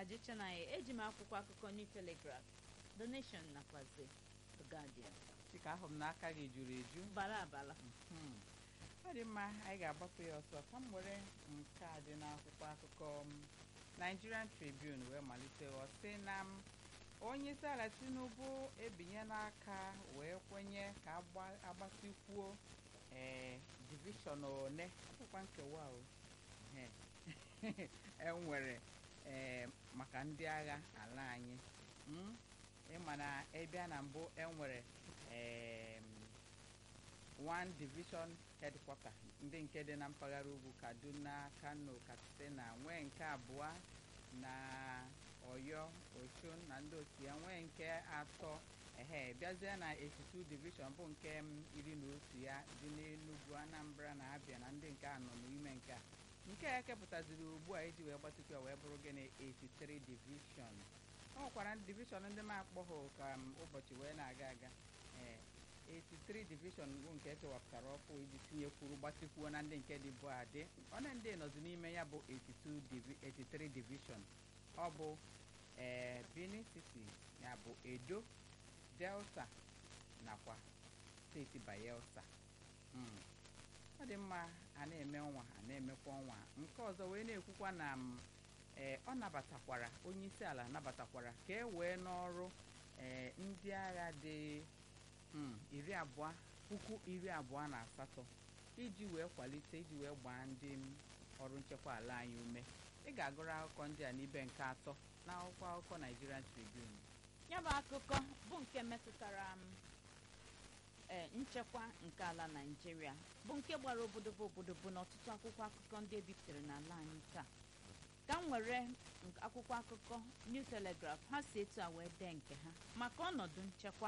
ajịchanaghị eji m akwụkwọ akụkọ New Telegraph The Nation nakwazi The Guardian dịka ahụ m n'aka gị juru eju bara abala Hmm. ọ dị mma anyị ga-agbapụ ya ọsọ ka m were nke a dị n'akwụkwọ akụkọ m Nigerian Tribune wee malite ọ sị na m onye isi ala Tinubu ebinye n'aka wee kwenye ka agba- agbasikwuo ee divishọn one ọbụkwa nkewa o Ehe. enwere ee maka ndị agha ala anyị Mm? ịma na ịbịa na mbụ enwere em, one division headquarter ndị nke dị na mpaghara ugwu kaduna kano katsina nwee nke abụọ na oyo osun na ndị otu ya nwee nke atọ ehe bịazie na 82 division bụ nke m iri na otu ya dị n'enugwu anambra na abịa na ndị nke anọ n'ime nke a nke a kepụtaziri ugbu a iji wee gbatịkwa wee bụrụ gịnị 83 division ọ nwekwara divishọn ndị m akpọghị ka m ụbọchị wee na-aga aga ee 83 division bụ nke ekewapụtara ọkụ iji tinyekwuru gbatịkwuo na ndị nke dị bụ adị ọna ndị nọzi n'ime ya bụ 82 divi 83 division ọ bụ ee Benin City ya bụ Edo Delta nakwa steeti Bayelsa Mm. ọ dị mma a na-eme ọnwa a na-emekwa ọnwa nke ọzọ wee na-ekwukwa na m ee ọ nabatakwara onye isi ala nabatakwara ka e wee n'ọrụ ee ndị agha dị mm, iri abụọ puku iri abụọ na asatọ iji wee kwalite iji wee gbaa ndị m ọrụ nchekwa ala anyị ume ị ga-agụrụ akụkọ ndị a n'ibe nke atọ n'akwụkwọ akụkọ Nigerian Tribune ya bụ akụkọ bụ nke metụtara m ee nchekwa nke ala Naịjirịa bụ nke gbara obodobo obodobo n'ọtụtụ akwụkwọ akụkọ ndị ebipụtara n'ala anyị taa ka m were nk- akwụkwọ akụkọ New Telegraph ha si etu a wee dee nke ha maka ọnọdụ nchekwa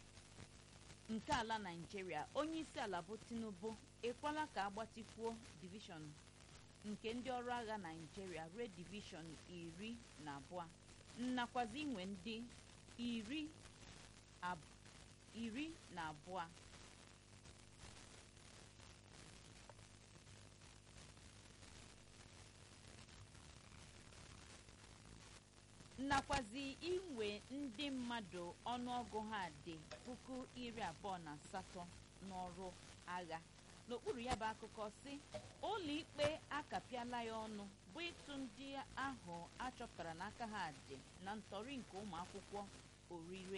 nke ala Naịjirịa onye isi ala bụ Tinubu ekwela ka agbatịkwuo divishọn nke ndị ọrụ agha Naịjirịa ruo divishọn iri na abụọ nnakwazi inwe ndị iri ab- iri na abụọ nakwazi inwe ndị mmadụ ọnụọgụ ha dị puku iri abụọ na asatọ n'ọrụ agha n'okpuru ya bụ akụkọ si ụlọikpe akapịala ya ọnụ bụ ịtụ ndị ahụ achọpụtara n'aka ha dị na ntọrị nke ụmụ akwụkwọ orire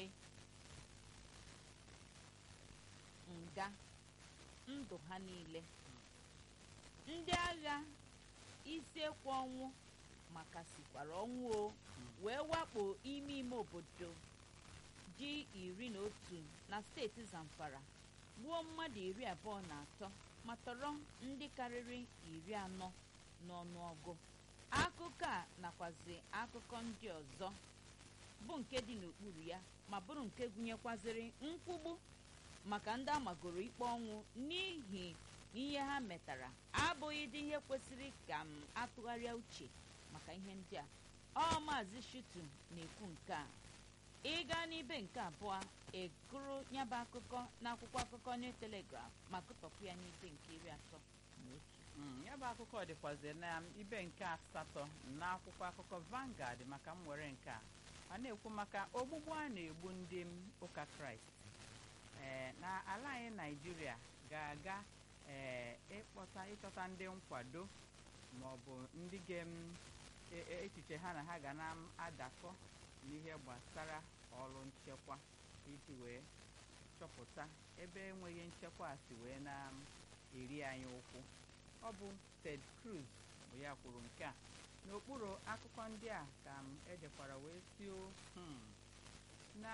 nga ndụ ha niile ndị agha isi ekwe ọnwụ maka sikwara ọnwụ o wee wakpo ime ime obodo ji iri na otu na steeti zamfara gbuo mmadụ iri abụọ na atọ ma tọrọ ndị karịrị iri anọ n'ọnụọgụ akụkọ a nakwazi akụkọ ndị ọzọ bụ nke dị n'okpuru ya ma bụrụ nke gụnyekwaziri nkwugbu maka ndị amagoro ikpe ọnwụ n'ihi ihe ha metara abụghị dị ihe kwesịrị ka m atụgharịa uche maka ihe ndị a ọ maazị Shitu na-ekwu nke a ịga n'ibe nke abụọ egụrụ nyabụ akụkọ n'akwụkwọ akụkọ New Telegraph ma gụtọpụ ya n'ibe nke iri atọ na otu Mm, ya bụ akụkọ dịkwazi na ibe nke asatọ n'akwụkwọ akụkọ Vanguard maka m were nke a a na-ekwu maka ogbugbu a na-egbu ndị m ụka Kraịst ee na ala anyị Naịjirịa ga-aga ee ịkpọta ịchọta ndị nkwado ma ọ bụ ndị ga m e- e- echiche ha na ha ga na-adakọ n'ihe gbasara ọrụ nchekwa iji wee chọpụta ebe enweghị nchekwa a si wee na-eri anyị ụkwụ ọ bụ Ted Cruz bụ ya kwuru nke a n'okpuru akụkọ ndị a ka m ejekwara wee tio hmm, na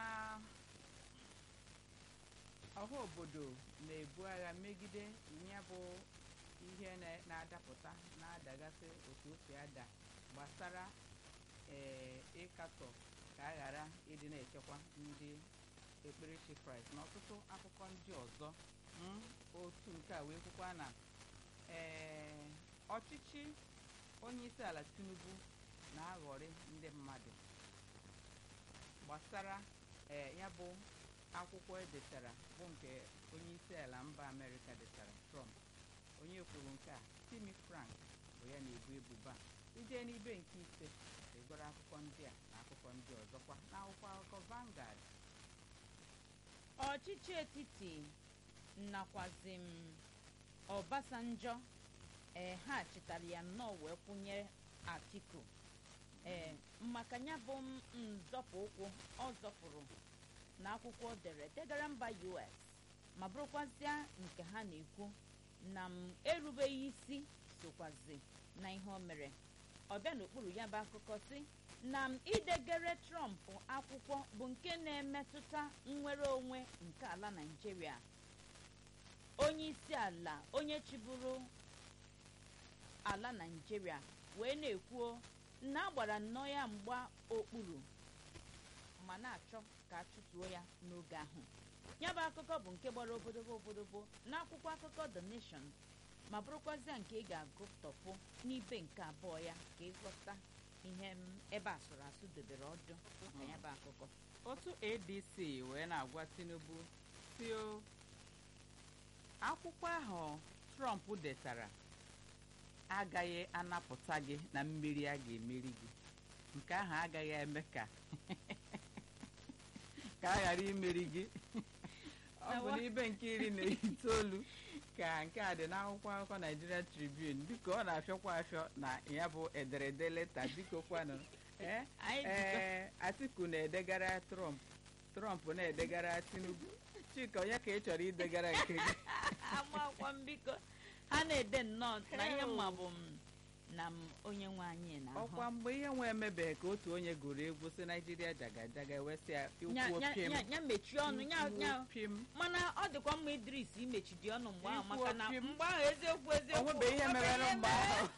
ọha obodo na-ebu agha megide ya bụ ihe na- na-adapụta na-adagasị otu o si ada gbasara ee ịkatọ ka a ghara ịdị na-echekwa ndị ekperechi kraịst na ọtụtụ akụkọ ndị ọzọ mm, otu nke a wee kwukwa na ee ọchịchị onye isi ala tinubu na-aghọrị ndị mmadụ gbasara ee ya bụ akwụkwọ edetara bụ nke onye isi ala mba amerịka detara trump onye kwuru nke a timi frank bụ ya na-ebu ebubo a ije n'ibe nke ise egoro akụkọ ndị ọchịchị etiti nakwazi m Ọbasanjọ ee ha chịtara ya nnọọ wee kwụnye Atiku ee maka ya bụ m nzọpụ ụkwụ ọ zọpụrụ n'akwụkwọ o dere degara mba US ma bụrụkwazịa nke ha na-ekwu na m erubeghị isi sokwazi na ihe o mere ọ bịa n'okpuru ya bụ akụkọ si na m idegere Trump akwụkwọ bụ nke na-emetụta nnwere onwe nke ala Naịjirịa onye isi ala onye chịburu ala Naịjirịa wee na-ekwuo na agbara nnọọ ya mgba okpuru ma na-achọ ka a chụtuo ya n'oge ahụ ya bụ akụkọ bụ nke gbara obodobo obodobo n'akwụkwọ akụkọ The Nation ma bụrụkwazịa nke ị ga-agụtọpụ n'ibe nke abụọ ya ka ịghọta ihe m ebe asụrụ asụ dobere ọdụ maka ya bụ akụkọ otu adc wee na-agwa tinubu si o akwụkwọ ahụ trump detara agaghị anapụta gị na mmeri a ga-emeri gị nke ahụ agaghị eme ka ka a ghara imeri gị ọ bụ n'ibe nke iri na itoolu ka nke a dị n'akwụkwọ akụkọ Nigeria Tribune dịka ọ na-afịọkwa afịọ na ya bụ ederede leta biko kwanụ ee Anyị jikọ- ee Atiku na-edegara Trump Trump na-edegara Tinubu Chika onye ka ị chọrọ idegara nke gị agbakwa m biko ha na-ede nnọọ na ihe mma bụ m na m onye nwe anyị na ọkwa mgbe ihe nwe emebeghị ka otu onye gụrụ egwu si Naijiria jaga jaga ewesịa ikwu opim ya mechie ọnụ ya ikwu ya opim mana ọ dịkwa mma Idris imechidi ọnụ mgbe ahụ Ikwu maka na opi m. mgbe ahụ eziokwu eziokwu onwebe ihe o mere nwere mgbe mere. ahụ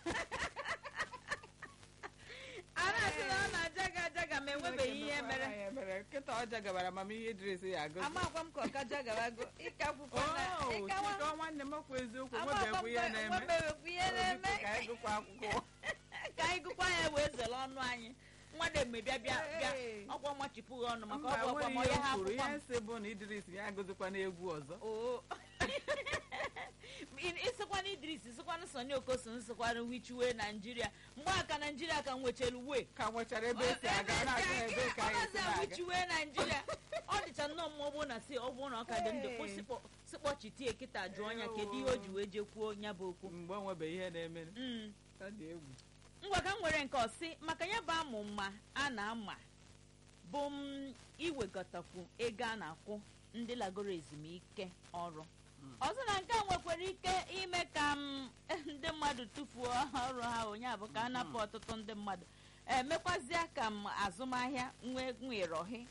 a na-asị na ọ na-ajaga ajaga ma enwebeghị ihe mere mere nkịta ọ jagabara amamihe Idris ya agụzi amakwa m ka ọ ka jagabago ịka akwụkwọ na Oh, ịkawa Chika nwanne m okwu eziokwu amakwa nwebekwu m ihe ka na-eme enwebeghịkwa ihe na-eme Biko ka anyị gụkwa akwụkwọ ka anyị gụkwa ya wee zere ọnụ anyị nwademgbe bịa bịa bịa Hey. ọkwa machipụghị ọnụ maka mba ọ bụ ọkwa nwere ma ihe onye ha m kwuru akwụkwọ ihe m nsị bụ na Idris ya agụzikwa n'egwu ọzọ oo ịsịkwana idris sịkwana soni okoso nsịkwana wichiwe naijiria mgbe a ka naijiria ka nwechara uwe ka nwechara ebe esi aga na-aga ebe ka anyị si na-aga wichiwe naijiria ọ dịcha nnọọ mma ọ bụrụ na si ọ bụrụ na ọ ka dị ndụ Hey. kwụsịkpọ sịkpọchitie kịta jụọ ya kedu ihe o ji wee jekwuo ya bụ okwu mgbe o nwebeghị ihe na-eme Mm. ọ dị egwu ngwa ka m nwere nke ọsị maka ya bụ amụ mma a na-ama bụ m iwegotakwu ego a na-akwụ ndị lagoro ezumike ọrụ Mm. ọzọ na nke a nwekwara ike ime ka m ndị mmadụ tufuo ọrụ ha onye bụ ka a napụ ọtụtụ ndị mmadụ emekwazịa ka m azụmahịa nwee nwerohi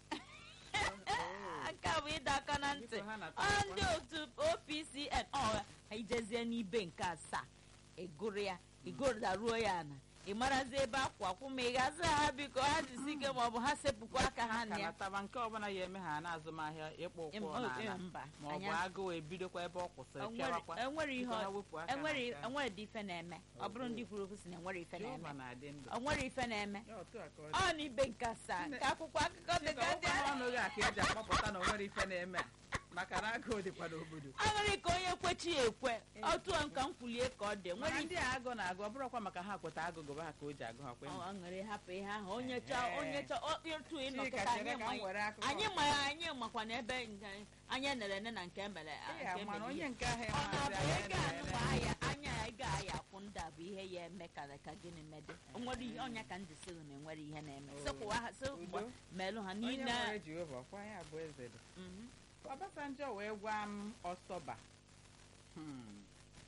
nke a bụ ịdọ aka na ntị Biko ha na- ọ ndị otu opcn ọ ijezie n'ibe nke asaa ịgụrụ ya ịgụdaruo ya na ị marazi ebe akwa akwụ ma ị ga-azụ ha biko ha jisi ike ma ọ bụ ha sepụkwa aka ha na ka ya nataba nke ọbụla ya eme ha na-azụmahịa ịkpọ ụkwụ Em- o- n'ala em, mba ma ọ bụ anya- agụụ ebidokwa ebe ọ kwụsịrị enwere pịawakwa enwere ihe Biko ha ọ- wepụ aka enwere n'aka. enwere dị ife na-eme ọ bụrụ ndị kwuru okwu si na enwere ife Jehova na-eme na-adị ndụ ọ nwere ife na-eme Ya otu a ka ọ dị. ọ n'ibe nke asaa Nne- nke akwụkwọ akụkọ dị Chika, ka ọ ndị kwa n'ọnụ gị a ka eji akpọpụta na o nwere ife na-eme a. maka na agụụ dịkwa n'obodo aṅụrị ka onye kwechi ya ekwe otu a nka m kwulie ka ọ dị mana nwere ndị a agụ na-agụ ọ bụrụkwa maka ha kweta agụgụ ha ka o ji agụ ha kwe aṅụrị hapụ ihe ahụ onye chọọ Ehe. onye chọọ ọ- otu ịnọ Chika, kịta chere anyị ka m ma were akụkọ anyị ọzọ. ma anyị makwa na ebe nke- anyị nere ene na nke mere Ị ya nke mana mere onye ihe. nke ahụ ọ na-abụ emazi ego anya anụ bụ ahịa anya ya ego ahịa akwụ ndị a bụ ihe ya eme ka ka gịnị mede onwere ihe ọnya ka ndị sịrị na enwere ihe na-eme Oh. sịkwụwa ha sị Udo. melụ ha onye niile nwere Jehova ọkwa ya bụ eze dị Mhm. Obasanjo wee gwa m ọsọba Hmm.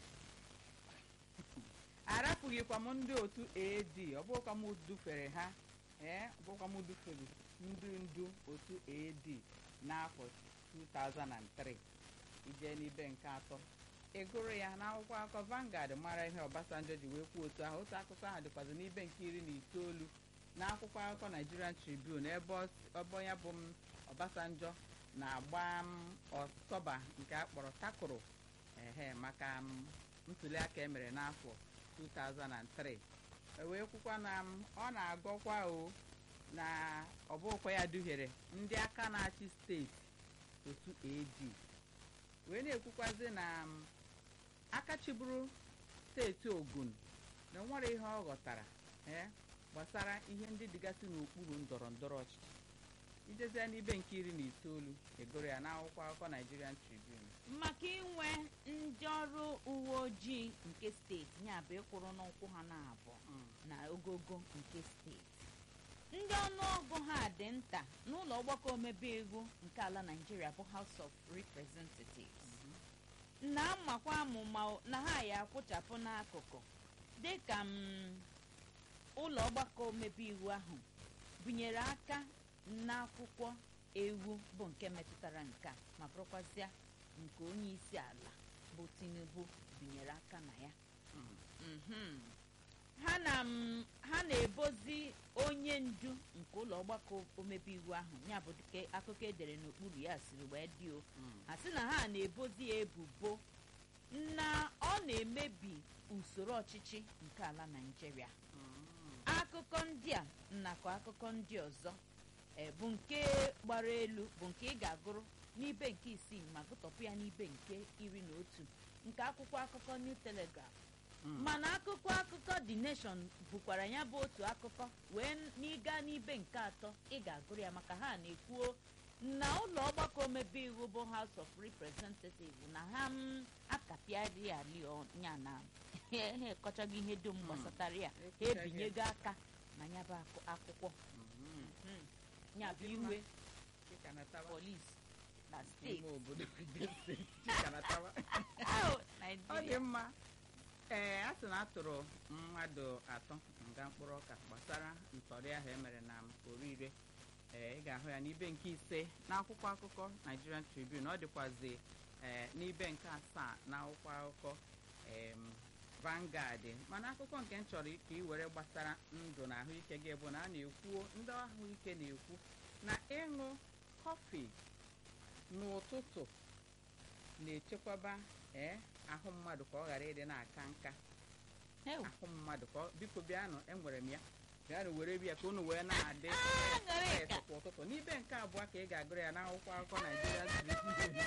arapụghịkwa m ndị otu AD ọ bụrụkwa m dufere ha ee ọ bụrụkwa m dufere ndị ndu otu AD n'afọ 2003 ije n'ibe nke atọ ị gụrụ ya n'akwụkwọ akụkọ Vanguard mara ihe Obasanjo ji wee kwuo otu ahụ otu akụkọ ahụ dịkwazi n'ibe nke iri na itoolu n'akwụkwọ akụkọ Nigerian Tribune ebe ọ- ebe ya bụ m Obasanjo na-agba m ọsọba nke a kpọrọ takụrụ ehe maka m ntuliaka emere n'afọ 2003 e wee kwukwa na m ọ na-agọkwa o na ọ bụkwa ya duhiere ndị aka na-achị steeti otu AD wee na-ekwukwazi na m aka chịburu steeti Ogun na o nwere ihe ọ ghọtara ee gbasara ihe ndị dịgasị n'okpuru ndọrọ ndọrọ ọchịchị ijezie n'ibe nke iri na itoolu egoro ya n'akwụkwọ akụkọ Nigerian Tribune maka inwe ndị ọrụ uwe ojii nke steeti ya bụ ịkwụrụ n'ụkwụ ha na-abụ na ogogo nke steeti ndị ọnụọgụ ha dị nta n'ụlọ ọgbakọ omebe iwu nke ala naijiria bụ house of representatives na-amakwa amụma na ha ya akwụchapụ n'akụkụ dịka m ụlọ ọgbakọ omebe iwu ahụ binyere aka n'akwụkwọ ewu bụ nke metụtara nke a ma bụrụkwazịa nke onye isi ala bụ tinubu binyere aka na ya Mhm. ha na m- ha na-ebozi onye ndu nke ụlọ ọgbakọ omebe iwu ahụ ya bụ dịka akụkọ edere n'okpuru ya siri wee dị o ha sị na ha na-ebozi ya ebubo na ọ na-emebi usoro ọchịchị nke ala naijiria akụkọ ndị a nakọ akụkọ ndị ọzọ e, bụ nke gbara elu bụ nke ị ga-agụrụ n'ibe nke isii ma gụtọpụ ya n'ibe nke iri na otu nke akwụkwọ akụkọ new telegraph mana akụkọ akụkọ the nation bụkwara ya bụ otu akụkọ wee n'ịga n'ibe nke atọ ị ga-agụrụ ya maka ha na-ekwuo na ụlọ ọgbakọ omebe iwu bụ house of representatives na ha m akapịarị ya ya na ha ekọchaghị ihe dum gbasatara ya ha Ekwuchaghị. ebinyego aka na ya bụ akụ- akwụkwọ Mhm. ya bụ iwe polis na n'ime steeti obodo Edo steeti Chikanatawa. Ahụ, ọ dị Naịjirịa mma ee a sị na a tụrụ mmadụ atọ nga mkpụrụ ọka gbasara ntọrị ahụ emere na orire ee ị ga-ahụ ya n'ibe nke ise n'akwụkwọ akụkọ Nigerian Tribune ọ dịkwazi ee n'ibe nke asaa n'akwụkwọ akụkọ em, Vanguard mana akụkọ nke m chọrọ ka ị were gbasara ndụ na ahụike gị bụ na a na-ekwuo ndị ahụike na-ekwu na ịṅụ kọfị n'ụtụtụ na-echekwaba ee ahụ mmadụ ka ọ ghara ịdị na-aka nka Ew. ahụ mmadụ ka ọ- biko bịanụ enwere m ya bịanụ were bịa ka unu wee na-adị Ah, ṅụrịka. fresh kwa ụtụtụ n'ibe nke abụọ ka ị ga-agụrụ ya n'akwụkwọ akụkọ Nigerian Tribune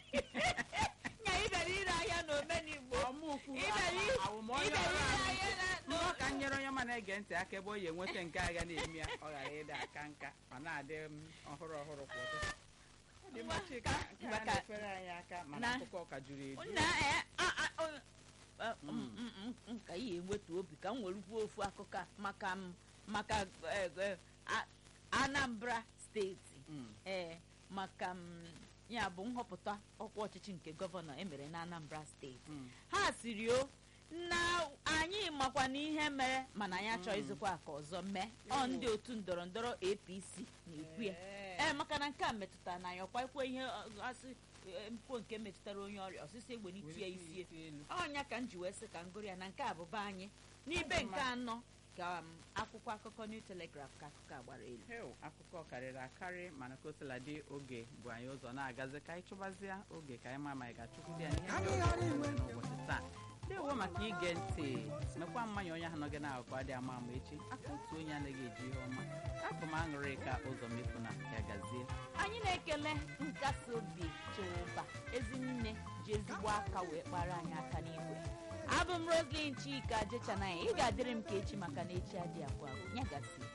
nya ibere ire ahịa na omenigbo ọmụkwu ibere i- awụmọnye ibere ọrụ ire ahụ ahịa na nnọọ ka m nyere onye ọma na-ege ntị aka ebe o yi enweta nke agha na-eme ya ọ ghara ịdị aka nka ma na-adị m ọhụrụ ọhụrụ kwa ụtụtụ ọ dị mma Chika, nke a Maka- na-efere anyị aka mana na- akụkọ ka juru eju nna eh, ah, ah, oh, eh, Mm. mm, mm, mm, mm, ka ihe enwetu obi ka m were kwuo ofu akụkọ a maka m maka eh, eh, a- anambra steeti Mm. ee maka m ya bụ nhọpụta ọkwa ọchịchị nke gọvanọ emere na anambra steeti Mm. ha siri o na anyị makwa na ihe mere mana anyị achọ Mm. ịzụkwa aka ọzọ mee ọ ndị otu ndọrọ ndọrọ apc na-ekwu ya Ee. ee maka na nke a metụtara na anyị ọkwa ikwe ihe ọ- asị eh, mpụ nke metụtara onye ọrịa ọsịsọ egbe n'itie Were isie isi elu. ọnya ka m ji wee sị ka m gụrụ ya na nke a bụba anyị n'ibe Ọ dị nke mma. anọ ka m akwụkwọ akụkọ new telegraph ka akụkọ a gbara elu Heo, akụkọ karịrị akarị mana ka o sila dị oge bụ anyị ụzọ na-agazi ka anyị chụbazịa oge ka anyị ma ma anyị ga-achụkwụdị ya n'ihe ndị ọzọ anyị nwere n'ụbọchị taa ndewo maka ige ntị mekwa mmanya onye ahụ nọ gị na-akụkọ adị ama ama echi aka otu onye anaghị eji ihe ọma afọ m aṅụrị ka ụzọ mefu na ya gazie anyị na-ekele nkasi obi chụba ezinne ji ezigbo aka wee kpara anyị aka n'igwe abụ m roslin chika jechanaya ị ga-adịrị m ka echi maka na echi adị agwụ agwụ nyagasi